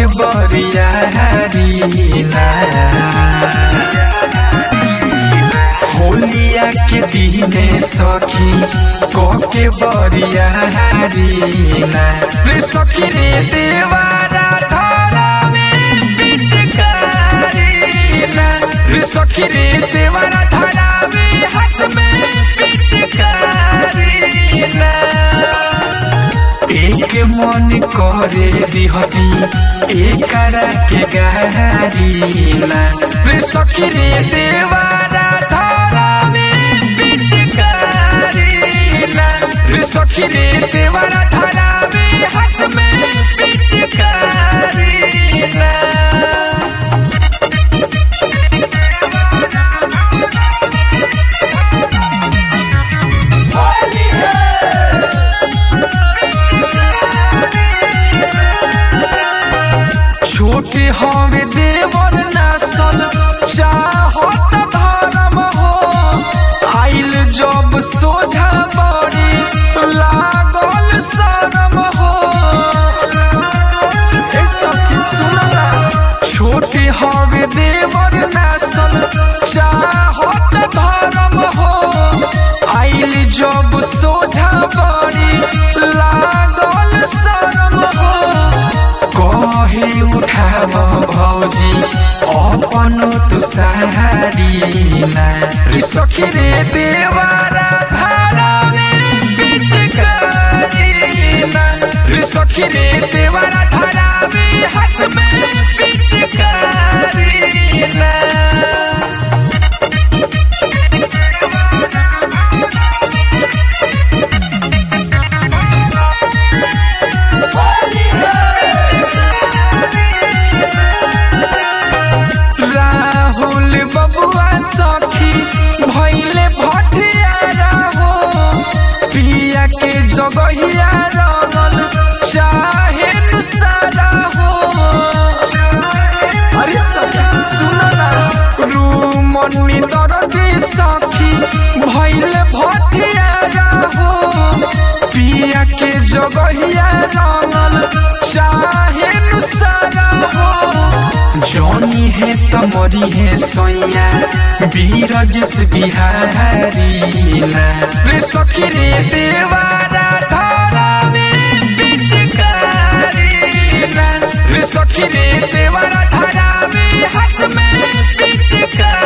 के बरियारीला होलिया के दिने सखी के बरियारीला रे सखी रे देवारा धरमे पिचकारीला रे सखी रे देवारा धरमे हाथ में पिचकारीला एक मन करे दिहती एकरा के गारीला रे सखी रे देवारा धरमे पिचकारीला रे सखी रे देवारा धरमे हाथ में पिचकारीला छोटे हवे देवर नासल चाहत धर्म हो आइल जब सोझा बड़ी लागल शरम हो ए सखी सुनना छोटे हवे देवर नासल चाहत धर्म हो आइल जब सोझा बड़ी लागल शरम हो कहे उठाव भौजी अपन तु सहारीला रे सखी रे देवारा धारामे पिचकारीला रे सखी रे देवारा धारामे हाथ में पिचकारीला राहुल बबुआ सखी भैले भटियारा हो पिया के जगहिया रगल चाहे सारा हो अरे सखी सुनना रूमनी दरदी सखी भैले भटियारा हो पिया के जगहिया रगल चाहे सारा हो जौनी है तमरी है सोया बीरजस बिहारीला रे सखी रे देवारा धरमे पिचकारीला रे सखी रे देवारा धरमे हाथ में पिचकारीला